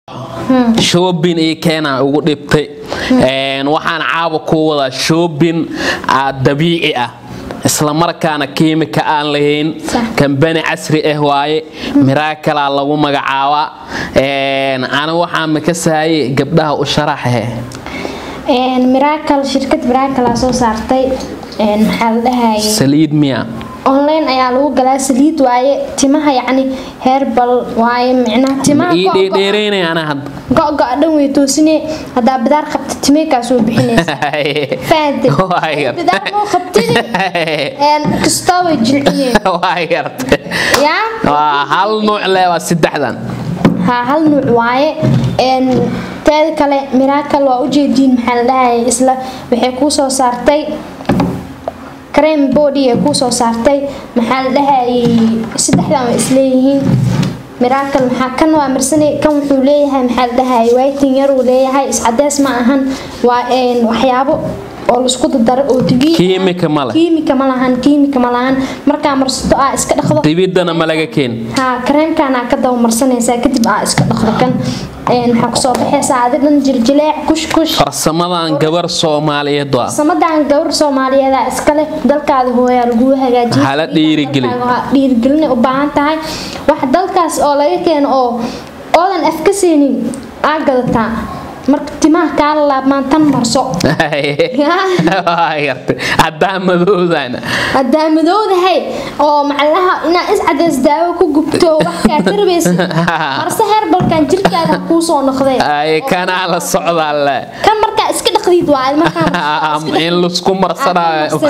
shoobin iyo keenaa ugu dhibtay waxaan caaba ku wadaa shoobin dabiici ah islamarkaana kiimika aan lahayn kambani casri ah waaye miraakalaa lagu magacaabaa ana waxaa makasahaye gabdhaha u sharaxahe miraakal shirkad miraakala soo saartay maxaa la dhahaye saliid miya online ayaa lagu galaa saliid waaye timaha yacni herbal waaye micnaha timaha ii dheedheeraynay ana hadda go-go-a dhan way toosine haddaa bidaar qabta timeekaa soo bixinaysa fahantay Waa yar. bidaar moo qabtini kastoo way jilcineen waa yarta yaa waa hal nuuc le waa saddexdan haa hal nuuc waaye teeda kale miraakal waa ujeediin maxaa la dhahaya isla waxay kuu soo saartay creme body ay kuu soo saartay maxaa la dhahayay saddexdan way isleeyihiin miraakal maxaa kan waa marsanay kan wuxuu leeyahay maxaa la dhahayay whiting yar uu leeyahay iscadeys ma ahan waa waxyaabo oo laisku dardaro oo dabiici ah. Kiimika ma leh. kiimika ma lahan kiimika ma lahan markaa marsato aa iska dhaqdo dibiddana ma laga keen haa kareemkaana ka daba marsanaysaa kadib aa iska dhaqdo kan waxaa kusoo baxaysaa adi dhan jiljileec kush kush farsamadan gabar soomaaliyeed waa samadan gawar soomaaliyeeda iskale dalkaada hooyaa laguu hagaajiya Hala dhiirigeli. dhiirigelina u baahan tahay wax dalkaas oo laga keeno oo oodan af ka seenin aa gadataa marka timaha kaala laabmaan tan marso waa yarta haddaa madoodana haddaa madowdahay oo macalaha inaa iscadeys daawo ku gubto wax kaa tarbaysa marse heerbalkan jirkaada ha kuu soo noqday ay kanaa la socdaa le kan markaa iska dhaqdiid waa markaa in lasku marsanaayo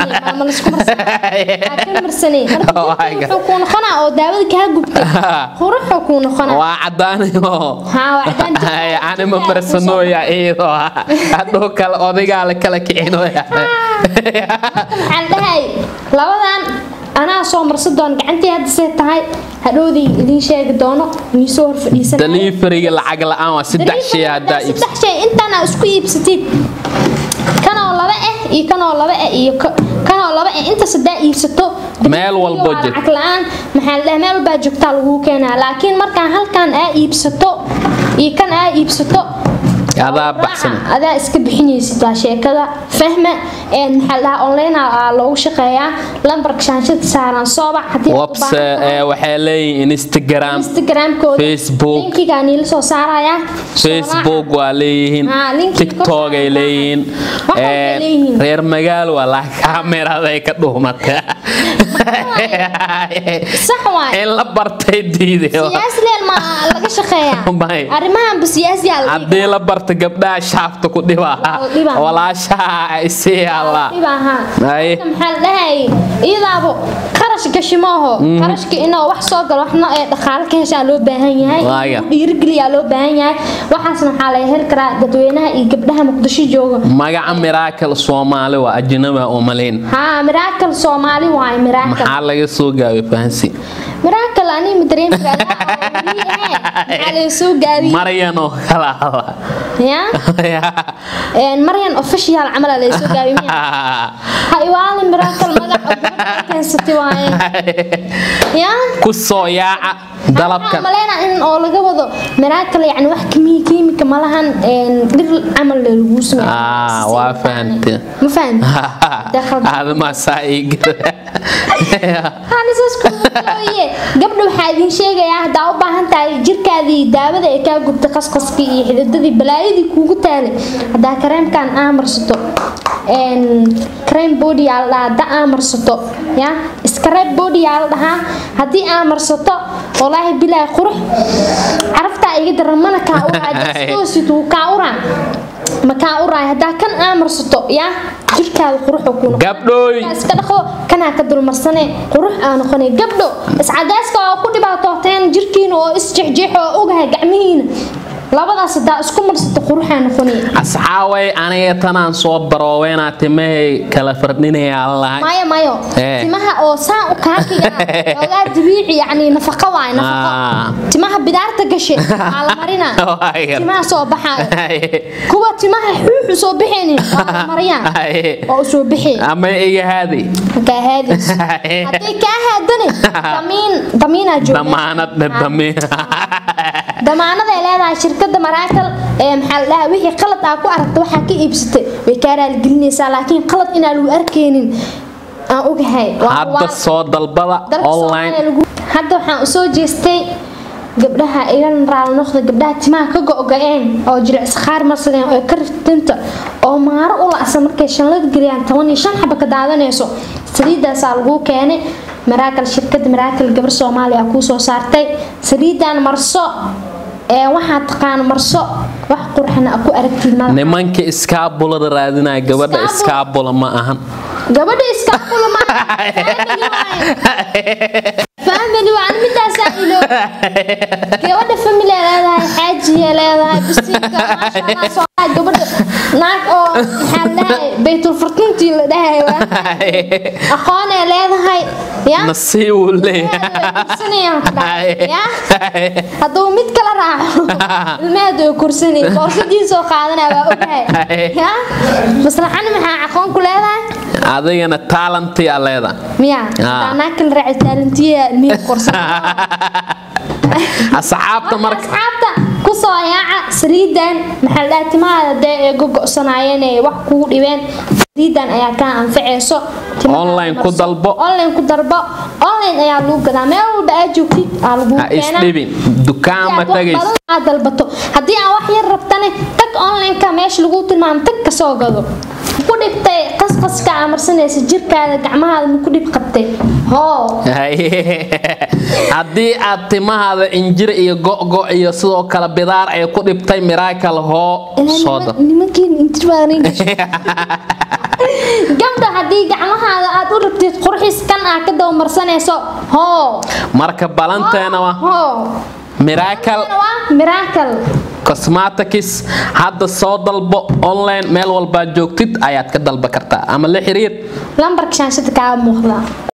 wuxuu kuu noqonaa oo daawada kaa gubtay quruxuu kuu noqonaa waa cadaanayo haa waa cadaan jirka- anima marsanooya iyadoo hadhow kale odagaa la kala kicinooya maxaa la dhahay labadan anaa soo marsan doon gacantii hadda see tahay hadhowdii idiin sheegi doono inii soo horfadhiisan daliifariga lacag la-aan waa saddex shay haddaa iibsa saddex shay intaana isku iibsatid kanoo laba ah iyo kanoo laba ah iyo ka- kanoo laba ah inta saddaa iibsato Meel walbo waa jir. lacag la-aan maxaa la dhahay meel walbaa joogtaa laguu keenaa laakiin markaan halkan aa iibsato iyo kan aa iibsato adaa baxsan adaa iska bixinaysid waa sheekada fahma een maxaa la dhahaa online aa loogu shaqeeyaa lambarka shaanshada saaran soobac haddii aad u webs baahan tahay. waxay leeyihiin instagram instagramkooda Facebook. linkigaa niila soo saarayaa facebook waa leeyihiin Haa, linkiga tiktok ay kor leeyihiin Wax walba ay Ee, leeyihiin. reer magaal waa la kaameraday ka dhuumata sax waay in la bartay diiday siyaasi leel ma laga shaqeeyaa May. arrimahanba siyaasiyaa la haddii la barta gabdhaha shaafta ku dhibaa dhibaa. walaashaha ay sii alla dhibaha Ay. maxaa la dhahay iyadaabo qarash gashi maaho qarashka inoo wax soo galo waxna ee dhaqaale ka heshaa loo baahan yahay Waaga. dhiirigeliyaa loo baahan yahay waxaasna waxaa laga heli karaa dadweynaha iyo gabdhaha muqdisho jooga magaca miraakal soomaali waa ajnaba oo malayn haa miraakal soomaali waaye miraakal maxaa laga soo gaabay fahansi miraakal ani ma dareemi karaa maxaa laga soo gaabiyey maryan oo kala hadla ya een maryan official camal aa laga soo gaabiyey miya ha iwaalin miraakal magaca gabadha keensatay waaye ya ku soo yaaca dalabkan maleyna in oo laga wado miraakal yani wax kimi kiimika malahan een dhir camal lagu sameeyo Ah, waa fahantay. ma fahanti Dakhal- aadamaasaa hanisaskooye gabdha waxaa idiin sheegayaa haddaa u baahan tahay jirkaadii daawada ee kaa gubtay qasqaskii iyo xididadii balaayadii kuugu taalay haddaa kareemkan aa marsato een creme body aa la dhahaa haddaa aa marsato ya scrub body aa la dhahaa haddii aa marsato walaahi bilaahi qurux caraftaa iga daran mana kaa uraa jaskoosid wuu kaa uraa ma kaa uraay haddaa kan aa marsato ya jirkaada quruxu kuu noqon gabdhooy iska dhaqo kanaa ka dulmarsane qurux aa noqonay gabdho iscadayska oo ku dhibaatooteen jirkiina oo isjexjeexo oo ogahay gacmihiina labadaas hadaa isku marsato quruxaa noqonay asxaaway aniga tanaan soo barooweynaa timahay kala fardhinayaa lahay mayo mayo Eh. timaha oo saan u kaakiga ogaa dabiici yani nafaqo waay nafaqo Ah. timaha bidaarta gashe waa la marinaa Waa yar. timaha soo baxaayo kuwa timaha xuuxu soo bixaynin waa la mariyaa oo soo bixi ama iga haadi kaa haadis hadday kaa haadane damiin damiinaa jooga damaanad dhadami damaanad ay leedahay shirkada maraakal ee maxaa la dhahaa wixii qalad aa ku aragta waxaa ka iibsatay way kaa raaligelinaysaa laakiin qalad inaan lagu arkaynin aan ogahay Waa- hadda waa- soo dalbada dalka online Soomaaliya lagu- hadda waxaan usoo jeestay gabdhaha igan raali noqda gabdhaha timaha ka go-go-een oo jilicsi qaar marsadeen oo ka riftinta oo maaro u lacsan markay shanlad geliyaan toban iyo shan xaba ka daadanayso saliidaasaa lagu keenay maraakal shirkada maraakal gabar soomaaliya kuu soo saartay saliidan marso ee waxaa taqaan marso wax qurxana ku aragtid madaxa nimanka iskaabulada raadinaya gabadha Iskaabul- iskaabula ma ahan gabadha iskaabula ma family waan midaasaa ilo gabadha family ay leedahay xaajiya leedahay bisiinka maasha Allah soo qaad gabadha naag oo maxaa la dhahay baytul furtuntii la dhahay waa aqoon ay leedahay ya nasiib uu leeyahay ya hadduu mid kala raaco ilmaheedu way kursanay boorsadiisoo qaadanaya waa ogahay ya maslaxani maxaa aqoon ku leedahay adigana taalantiyaa leeda miya Ah. anaa kala raaci taalantiya ilmihii korsan asxaabta marka asxaabta kusoo yaaca saliidan maxaa la dhahaa timahaada dee ee gogo'sanaayeen ee wax kugu dhibeen saliidan ayaa kaa anfaceyso timaha Online ku marso. dalbo. online ku dalbo online ayaa lagu gadaa meel walba aad joogtid aa lagu ha isdhibin dukaan ma tagays aad dalbato haddii aan wax yar rabtane tag online-ka meesha lagu tilmaamo tag ka soo gado ku dhibtay qasqaska aa marsanaysa jirkaada gacmahaada ma ku dhib qabtay hoo haddii aad timahaada injir iyo go'go iyo sidoo kale bidaar ay ku dhibtay miraakal hoo soo dab nimankiin intirbaanin gabdha haddii gacmahaada aad u rabtid qurxis kan aa ka dawmarsanayso hoo marka balanteena waa hoo miraakal waa miracle cosmetics hadda soo dalbo online meel walbaad joogtid ayaad ka dalba kartaa ama la xiriir lambarka shaanshada kaa muuqda